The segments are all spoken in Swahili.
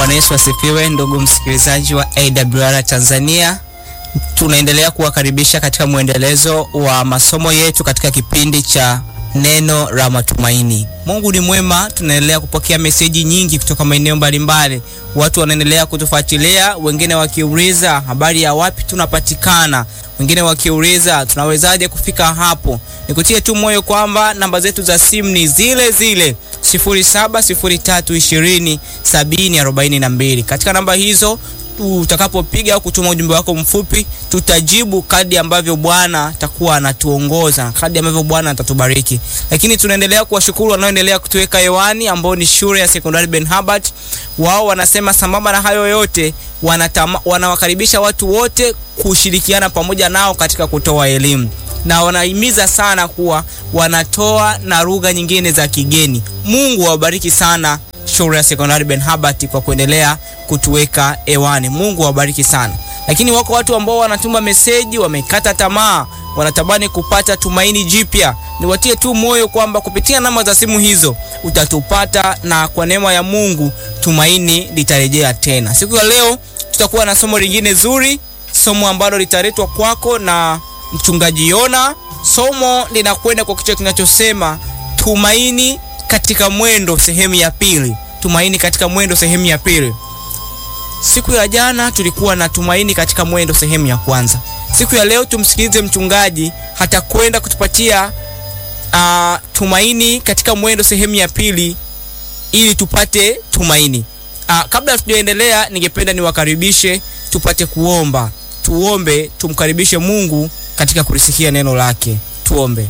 Bwana Yesu asifiwe, ndugu msikilizaji wa AWR Tanzania. Tunaendelea kuwakaribisha katika mwendelezo wa masomo yetu katika kipindi cha neno la matumaini. Mungu ni mwema, tunaendelea kupokea meseji nyingi kutoka maeneo mbalimbali. Watu wanaendelea kutufuatilia, wengine wakiuliza habari ya wapi tunapatikana, wengine wakiuliza tunawezaje kufika hapo. Nikutie tu moyo kwamba namba zetu za simu ni zile zile 0703207042. Katika namba hizo utakapopiga au kutuma ujumbe wako mfupi, tutajibu kadi ambavyo Bwana atakuwa anatuongoza, kadi ambavyo Bwana atatubariki. Lakini tunaendelea kuwashukuru wanaoendelea kutuweka hewani, ambao ni shule ya sekondari Ben Habart. Wao wanasema sambamba na hayo yote, wanatama, wanawakaribisha watu wote kushirikiana pamoja nao katika kutoa elimu na wanahimiza sana kuwa wanatoa na lugha nyingine za kigeni. Mungu awabariki sana shule ya sekondari Ben Habart kwa kuendelea kutuweka hewani. Mungu awabariki sana. Lakini wako watu ambao wanatuma meseji, wamekata tamaa, wanatamani kupata tumaini jipya. Niwatie tu moyo kwamba kupitia namba za simu hizo utatupata, na kwa neema ya Mungu tumaini litarejea tena. Siku ya leo tutakuwa na somo lingine zuri, somo ambalo litaletwa kwako na mchungaji Yona. Somo linakwenda kwa kichwa kinachosema tumaini katika mwendo sehemu ya pili. Tumaini katika mwendo sehemu ya pili. Siku ya jana tulikuwa na tumaini katika mwendo sehemu ya kwanza. Siku ya leo tumsikilize mchungaji, hatakwenda kutupatia uh, tumaini katika mwendo sehemu ya pili ili tupate tumaini. Uh, kabla tujaendelea, ningependa niwakaribishe tupate kuomba. Tuombe, tumkaribishe Mungu katika kulisikia neno lake. Tuombe.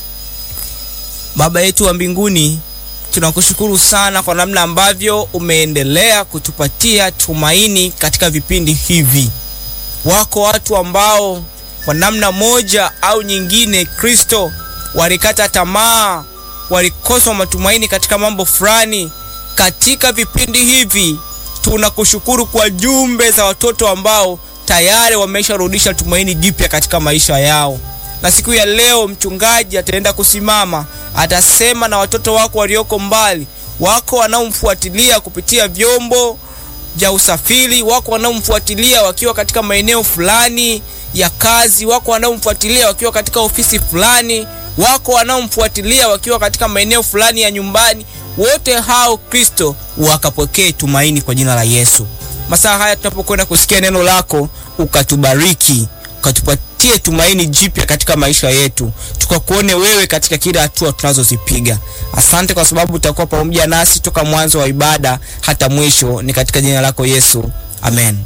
Baba yetu wa mbinguni, tunakushukuru sana kwa namna ambavyo umeendelea kutupatia tumaini katika vipindi hivi. Wako watu ambao kwa namna moja au nyingine, Kristo, walikata tamaa, walikosa matumaini katika mambo fulani. Katika vipindi hivi tunakushukuru kwa jumbe za watoto ambao tayari wamesharudisha tumaini jipya katika maisha yao na siku ya leo mchungaji ataenda kusimama, atasema na watoto wako walioko mbali. Wako wanaomfuatilia kupitia vyombo vya usafiri, wako wanaomfuatilia wakiwa katika maeneo fulani ya kazi, wako wanaomfuatilia wakiwa katika ofisi fulani, wako wanaomfuatilia wakiwa katika maeneo fulani ya nyumbani. Wote hao Kristo wakapokee tumaini kwa jina la Yesu. Masaa haya tunapokwenda kusikia neno lako, ukatubariki ukatupatie tumaini jipya katika maisha yetu, tukakuone wewe katika kila hatua tunazozipiga. Asante kwa sababu utakuwa pamoja nasi toka mwanzo wa ibada hata mwisho. Ni katika jina lako Yesu, amen.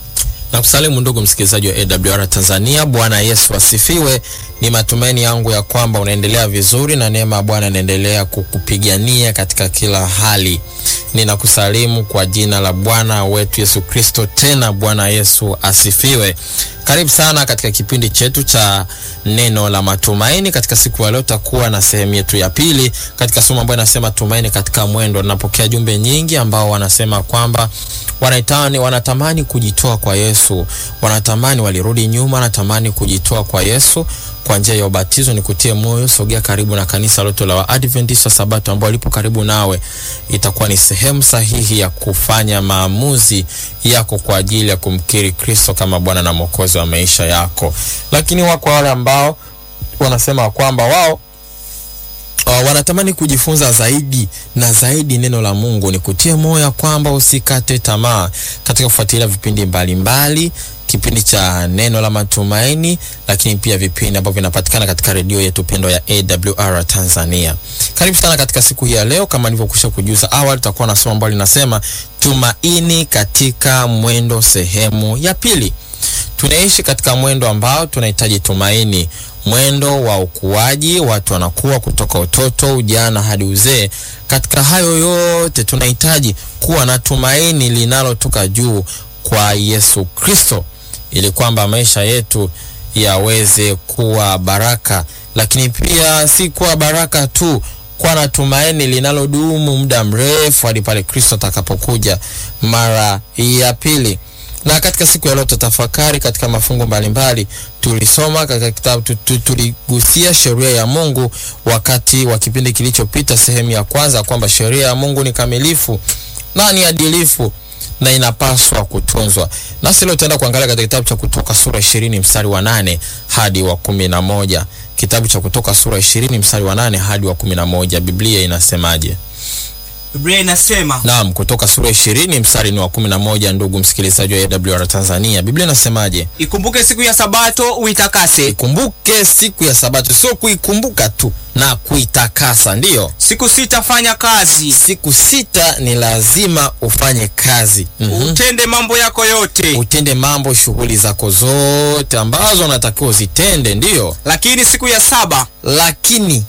Na kusalimu ndugu msikilizaji wa AWR Tanzania. Bwana Yesu asifiwe. Ni matumaini yangu ya kwamba unaendelea vizuri na neema ya Bwana inaendelea kukupigania katika kila hali. Ninakusalimu kwa jina la Bwana wetu Yesu Kristo. Tena Bwana Yesu asifiwe. Karibu sana katika kipindi chetu cha neno la matumaini. Katika siku ya leo tutakuwa na sehemu yetu ya pili katika somo ambayo inasema tumaini katika mwendo. Napokea jumbe nyingi ambao wanasema kwamba wanaitani, wanatamani kujitoa kwa Yesu, wanatamani walirudi nyuma, wanatamani kujitoa kwa Yesu kwa njia ya ubatizo. Nikutie moyo, sogea karibu na kanisa lote la Waadventista Sabato ambao lipo karibu nawe. Itakuwa ni sehemu sahihi ya kufanya maamuzi yako kwa ajili ya kumkiri Kristo kama Bwana na Mwokozi wa maisha yako. Lakini wako wale ambao wanasema kwamba wao Uh, wanatamani kujifunza zaidi na zaidi neno la Mungu. Ni kutie moyo kwamba usikate tamaa katika kufuatilia vipindi mbalimbali mbali, kipindi cha neno la matumaini, lakini pia vipindi ambavyo vinapatikana katika redio yetu pendwa ya AWR Tanzania. Karibu sana katika siku hii ya leo. Kama nilivyokwisha kujuza awali, tutakuwa na somo ambalo linasema tumaini katika mwendo, sehemu ya pili. Tunaishi katika mwendo ambao tunahitaji tumaini mwendo wa ukuaji, watu wanakuwa kutoka utoto, ujana hadi uzee. Katika hayo yote tunahitaji kuwa na tumaini linalotoka juu kwa Yesu Kristo, ili kwamba maisha yetu yaweze kuwa baraka, lakini pia si kuwa baraka tu, kuwa na tumaini linalodumu muda mrefu hadi pale Kristo atakapokuja mara ya pili na katika siku ya leo tutafakari katika mafungu mbalimbali. Tulisoma katika kitabu, tuligusia sheria ya Mungu wakati wa kipindi kilichopita, sehemu ya kwanza, kwamba sheria ya Mungu ni kamilifu na ni adilifu. na inapaswa kutunzwa. Nasi leo tutaenda kuangalia katika kitabu cha Kutoka sura ishirini mstari wa nane hadi wa kumi na moja. Kitabu cha Kutoka sura ishirini mstari wa nane hadi wa kumi na moja. Biblia inasemaje? Biblia inasema Naam, Kutoka sura ishirini mstari ni wa kumi na moja. Ndugu msikilizaji wa AWR Tanzania, Biblia inasemaje? ikumbuke siku ya sabato uitakase Ikumbuke siku ya Sabato, sio kuikumbuka tu na kuitakasa. Ndiyo, siku sita fanya kazi siku sita ni lazima ufanye kazi. Mhm. utende mambo yako yote Utende mambo, shughuli zako zote ambazo unatakiwa uzitende, ndiyo. lakini siku ya saba Lakini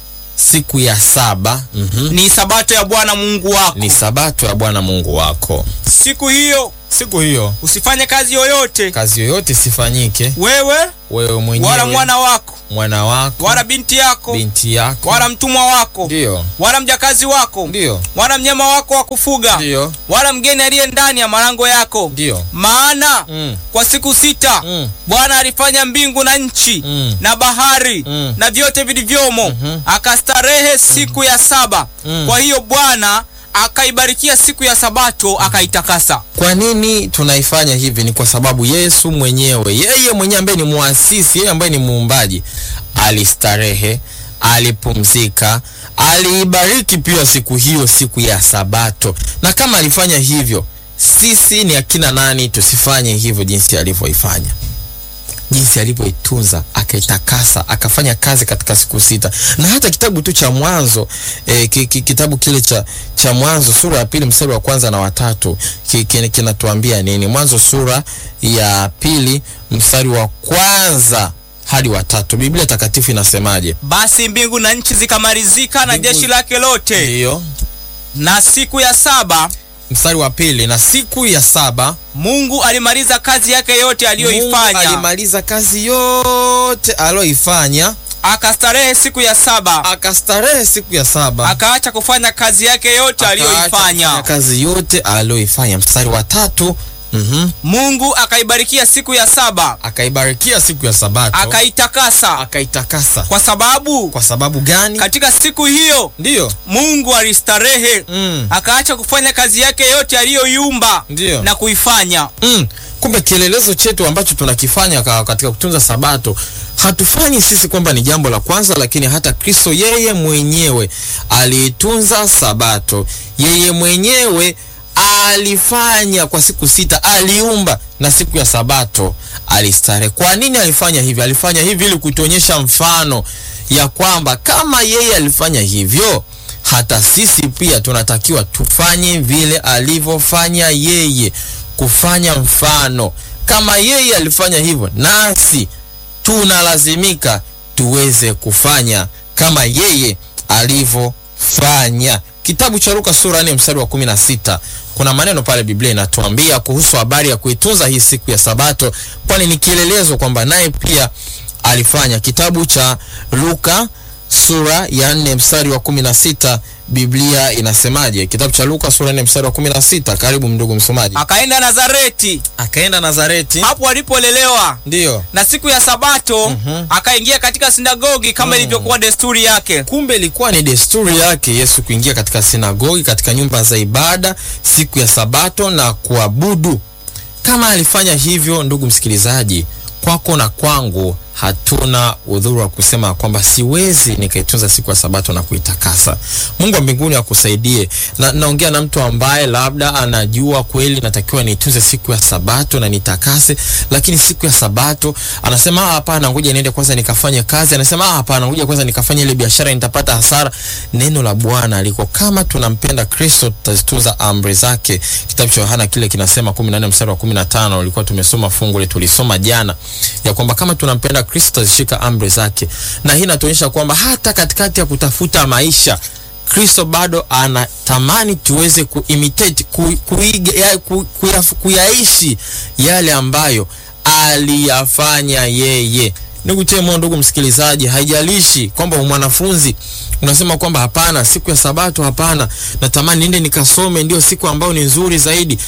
siku ya saba mhm, ni sabato ya bwana mungu wako ni sabato ya Bwana Mungu wako. siku hiyo Siku hiyo usifanye kazi yoyote kazi yoyote isifanyike, wewe wewe mwenyewe, wala mwana wako mwana wako, wala binti yako binti yako, wala mtumwa wako ndiyo, wala mjakazi wako ndiyo, wala mnyama wako wa kufuga ndiyo, wala mgeni aliye ndani ya malango yako ndiyo. maana Mm. kwa siku sita Mm. bwana alifanya mbingu na nchi Mm. na bahari Mm. na vyote vilivyomo Mhm. akastarehe siku ya saba Mm. kwa hiyo bwana akaibarikia siku ya sabato akaitakasa Kwa nini tunaifanya hivi? Ni kwa sababu Yesu mwenyewe, yeye mwenyewe ambaye ni muasisi, yeye ambaye ni muumbaji, alistarehe, alipumzika, aliibariki pia siku hiyo, siku ya Sabato. Na kama alifanya hivyo, sisi ni akina nani tusifanye hivyo jinsi alivyoifanya? jinsi alivyoitunza akaitakasa akafanya kazi katika siku sita na hata kitabu tu cha mwanzo e, ki, ki, kitabu kile cha, cha mwanzo sura ya pili mstari wa kwanza na watatu ki, ki, kinatuambia nini mwanzo sura ya pili mstari wa kwanza hadi watatu biblia takatifu inasemaje basi mbingu na nchi zikamalizika na Mbingu- jeshi lake lote ndiyo na siku ya saba mstari wa pili na siku ya saba mungu alimaliza kazi yake yote Mungu aliyoifanya alimaliza kazi yote aliyoifanya akastarehe siku ya saba akastarehe siku ya saba akaacha kufanya kazi yake yote Akaacha kufanya aliyoifanya kazi yote aliyoifanya. Mstari wa tatu mhm, mungu akaibarikia siku ya saba akaibarikia siku ya Sabato akaitakasa akaitakasa. kwa sababu Kwa sababu gani? katika siku hiyo Ndiyo, mungu alistarehe mm, akaacha kufanya kazi yake yote aliyoiumba ndiyo. na kuifanya Mm, kumbe kielelezo chetu ambacho tunakifanya ka- katika kutunza Sabato hatufanyi sisi kwamba ni jambo la kwanza, lakini hata Kristo yeye mwenyewe aliitunza Sabato, yeye mwenyewe alifanya kwa siku sita, aliumba na siku ya Sabato alistarehe. Kwa nini alifanya hivi? Alifanya hivi ili kutuonyesha mfano ya kwamba kama yeye alifanya hivyo, hata sisi pia tunatakiwa tufanye vile alivyofanya yeye, kufanya mfano. Kama yeye alifanya hivyo, nasi tunalazimika tuweze kufanya kama yeye alivyofanya. Kitabu cha Luka sura 4 mstari wa 16 kuna maneno pale Biblia inatuambia kuhusu habari ya kuitunza hii siku ya Sabato, kwani ni kielelezo kwamba naye pia alifanya. Kitabu cha Luka sura ya 4 mstari wa 16 Biblia inasemaje? Kitabu cha Luka sura ya 4 mstari wa 16. Karibu ndugu msomaji. akaenda nazareti Akaenda Nazareti, hapo alipolelewa ndiyo na siku ya sabato Mhm. akaingia katika sinagogi kama ilivyokuwa desturi yake Kumbe ilikuwa ni desturi yake Yesu kuingia katika sinagogi, katika nyumba za ibada siku ya Sabato na kuabudu. Kama alifanya hivyo, ndugu msikilizaji, kwako na kwangu hatuna udhuru wa kusema kwamba siwezi nikaitunza siku ya Sabato na kuitakasa. Mungu wa mbinguni akusaidie. Na naongea na mtu ambaye labda anajua kweli natakiwa niitunze siku ya Sabato na nitakase, lakini siku ya Sabato anasema "Ah, hapana, ngoja niende kwanza nikafanye kazi. Anasema "Ah, hapana, ngoja kwanza nikafanye ile biashara, nitapata hasara. Neno la Bwana liko kama tunampenda Kristo, tutazitunza amri zake. Kitabu cha Yohana kile kinasema 14 mstari wa 15, ulikuwa tumesoma fungu ile tulisoma jana ya kwamba kama tunampenda Kristo tutazishika amri zake, na hii inatuonyesha kwamba hata katikati ya kutafuta maisha Kristo bado anatamani tuweze kuimitate ku, kuiga, ya, ku, kuya, kuyaishi yale ambayo aliyafanya yeye. Nikutie moyo ndugu msikilizaji, haijalishi kwamba mwanafunzi unasema kwamba hapana, siku ya Sabato hapana, natamani niende nikasome, ndio siku ambayo ni nzuri zaidi.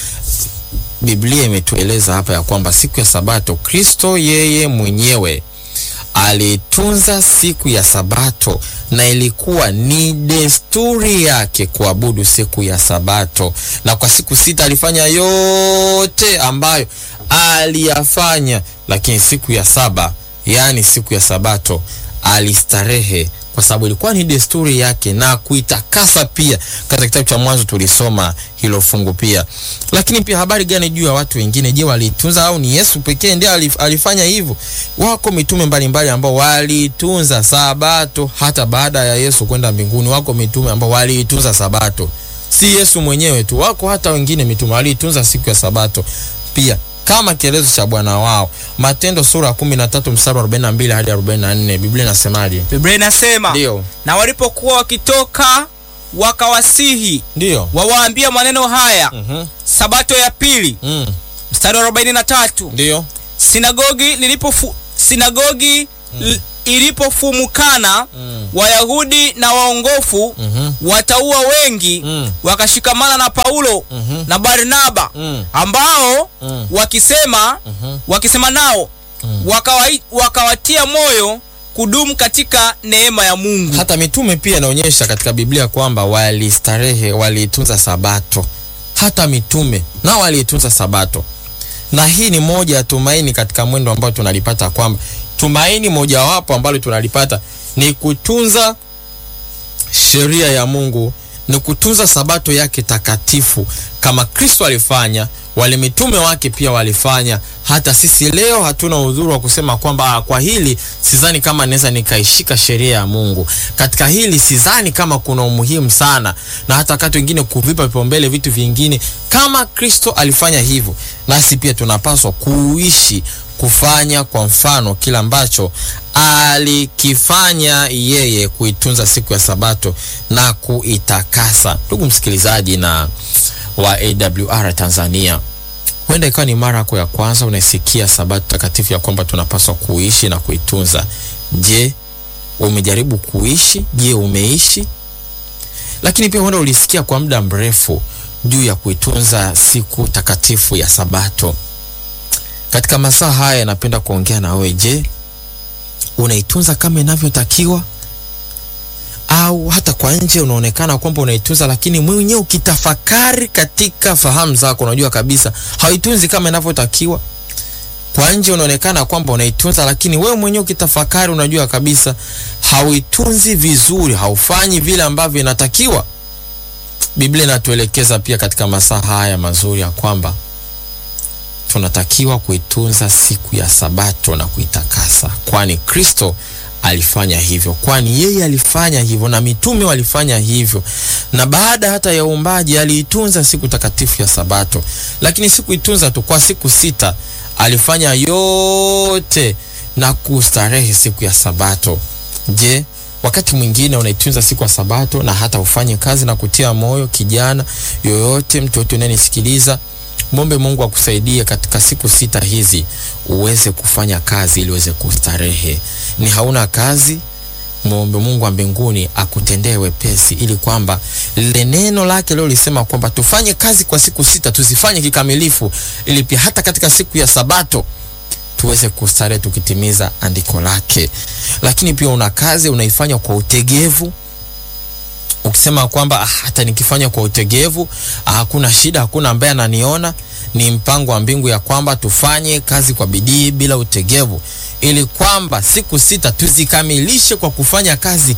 Biblia imetueleza hapa ya kwamba siku ya Sabato Kristo yeye mwenyewe alitunza siku ya Sabato na ilikuwa ni desturi yake kuabudu siku ya Sabato, na kwa siku sita alifanya yote ambayo aliyafanya, lakini siku ya saba, yaani siku ya Sabato, alistarehe kwa sababu ilikuwa ni desturi yake na kuitakasa pia. Katika kitabu cha Mwanzo tulisoma hilo fungu pia. Lakini pia habari gani juu ya watu wengine? Je, walitunza au ni Yesu pekee ndiye alif, alifanya hivyo? Wako mitume mbalimbali ambao walitunza Sabato hata baada ya Yesu kwenda mbinguni. Wako mitume ambao waliitunza Sabato, si Yesu mwenyewe tu, wako hata wengine mitume waliitunza siku ya Sabato pia kama kielezo cha Bwana wao. Matendo sura ya 13 mstari wa 42 hadi 44, Biblia inasemaje? Biblia inasema Ndio, na walipokuwa wakitoka wakawasihi ndio. wawaambia maneno haya Mhm. sabato ya pili Mm. mstari wa 43 Ndio. sinagogi lilipofu, sinagogi l- ilipofumukana Mm. wayahudi na waongofu Mhm. wataua wengi Mm. wakashikamana na paulo Mhm. na barnaba Mm. ambao Mm. wakisema Mhm. wakisema nao Mm. wakawai- wakawatia moyo kudumu katika neema ya mungu Hata mitume pia inaonyesha katika Biblia kwamba walistarehe, waliitunza Sabato. Hata mitume nao waliitunza Sabato, na hii ni moja ya tumaini katika mwendo ambao tunalipata, kwamba tumaini mojawapo ambalo tunalipata ni kutunza sheria ya Mungu, ni kutunza Sabato yake takatifu kama Kristo alifanya, wale mitume wake pia walifanya. Hata sisi leo hatuna udhuru wa kusema kwamba "Ah, kwa hili sidhani kama naweza nikaishika sheria ya Mungu, katika hili sidhani kama kuna umuhimu sana, na hata wakati wengine kuvipa vipaumbele vitu vingine. Kama Kristo alifanya hivyo, nasi pia tunapaswa kuishi kufanya kwa mfano kila ambacho alikifanya yeye, kuitunza siku ya Sabato na kuitakasa. Ndugu msikilizaji na wa AWR Tanzania, huenda ikawa ni mara yako ya kwanza unaisikia Sabato takatifu ya kwamba tunapaswa kuishi na kuitunza. Je, umejaribu kuishi? Je, umeishi? Lakini pia huenda ulisikia kwa muda mrefu juu ya kuitunza siku takatifu ya Sabato. Katika masaa haya napenda kuongea na wewe. Je, unaitunza kama inavyotakiwa? Au hata kwa nje unaonekana kwamba unaitunza, lakini mwenyewe ukitafakari katika fahamu zako unajua kabisa hauitunzi kama inavyotakiwa. Kwa nje unaonekana kwamba unaitunza, lakini wewe mwenyewe ukitafakari unajua kabisa hauitunzi vizuri, haufanyi vile ambavyo inatakiwa. Biblia inatuelekeza pia katika masaa haya mazuri ya kwamba tunatakiwa kuitunza siku ya Sabato na kuitakasa, kwani Kristo alifanya hivyo, kwani yeye alifanya hivyo na mitume walifanya hivyo, na baada hata ya uumbaji aliitunza siku takatifu ya Sabato. Lakini sikuitunza tu, kwa siku sita alifanya yote na kustarehe siku ya Sabato. Je, wakati mwingine unaitunza siku ya Sabato na hata ufanye kazi na kutia moyo kijana yoyote, mtu yote unayenisikiliza Mwombe Mungu akusaidie katika siku sita hizi uweze kufanya kazi ili uweze kustarehe. Ni hauna kazi, mwombe Mungu wa mbinguni akutendee wepesi, ili kwamba lile neno lake leo lisema kwamba tufanye kazi kwa siku sita, tuzifanye kikamilifu, ili pia hata katika siku ya Sabato tuweze kustarehe tukitimiza andiko lake. Lakini pia una kazi unaifanya kwa utegevu ukisema kwamba ah, hata nikifanya kwa utegevu ah, hakuna shida, hakuna ambaye ananiona. Ni mpango wa mbingu ya kwamba tufanye kazi kwa bidii bila utegevu, ili kwamba siku sita tuzikamilishe kwa kufanya kazi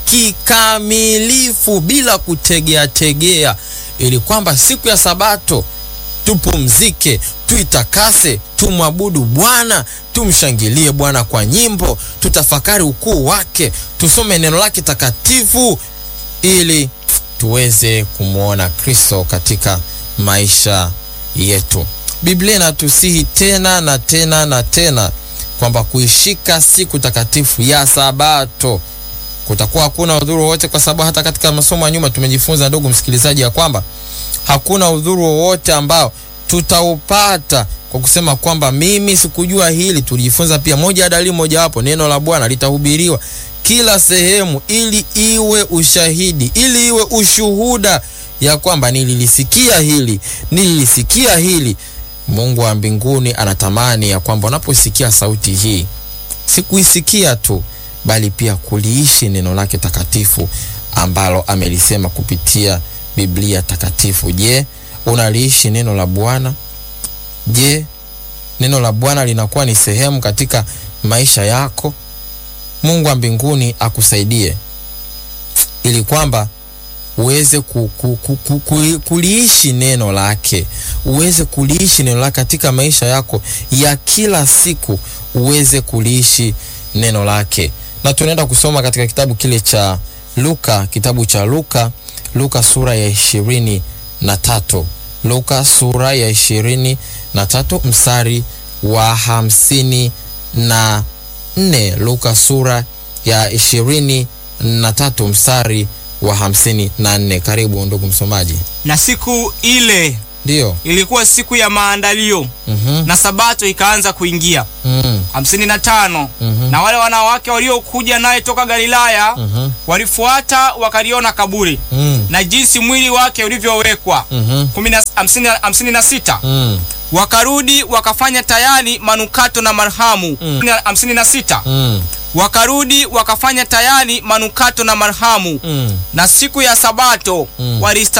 kikamilifu bila kutegea tegea, ili kwamba siku ya Sabato tupumzike, tuitakase, tumwabudu Bwana, tumshangilie Bwana kwa nyimbo, tutafakari ukuu wake, tusome neno lake takatifu ili tuweze kumwona Kristo katika maisha yetu. Biblia inatusihi tena na tena na tena kwamba kuishika siku takatifu ya Sabato kutakuwa hakuna udhuru wowote, kwa sababu hata katika masomo ya nyuma tumejifunza, ndugu msikilizaji, ya kwamba hakuna udhuru wowote ambao tutaupata kwa kusema kwamba mimi sikujua hili. Tulijifunza pia moja ya dalili mojawapo, neno la Bwana litahubiriwa kila sehemu, ili iwe ushahidi, ili iwe ushuhuda ya kwamba nililisikia hili, nililisikia hili. Mungu wa mbinguni anatamani ya kwamba unaposikia sauti hii, sikuisikia tu, bali pia kuliishi neno lake takatifu ambalo amelisema kupitia Biblia takatifu. Je, unaliishi neno la Bwana? Je, neno la Bwana linakuwa ni sehemu katika maisha yako? Mungu wa mbinguni akusaidie ili kwamba uweze ku, ku, ku, ku, ku, kuliishi neno lake, uweze kuliishi neno lake katika maisha yako ya kila siku, uweze kuliishi neno lake. Na tunaenda kusoma katika kitabu kile cha Luka, kitabu cha Luka, Luka sura ya ishirini na tatu Luka sura ya ishirini na tatu mstari wa hamsini na nne Luka sura ya ishirini na tatu mstari wa hamsini na nne Karibu ndugu msomaji. Na siku ile Ndiyo. ilikuwa siku ya maandalio Mhm. na sabato ikaanza kuingia. Mhm. hamsini na tano Mhm. na wale wanawake waliokuja naye toka Galilaya Mhm. walifuata wakaliona kaburi Mhm. na jinsi mwili wake ulivyowekwa. Mhm. Kumi na- hamsini na- hamsini na sita Mhm. wakarudi wakafanya tayari manukato na marhamu. Mm. hamsini na sita Mhm. wakarudi wakafanya tayari manukato na marhamu, Mhm. na siku ya sabato Mm. walista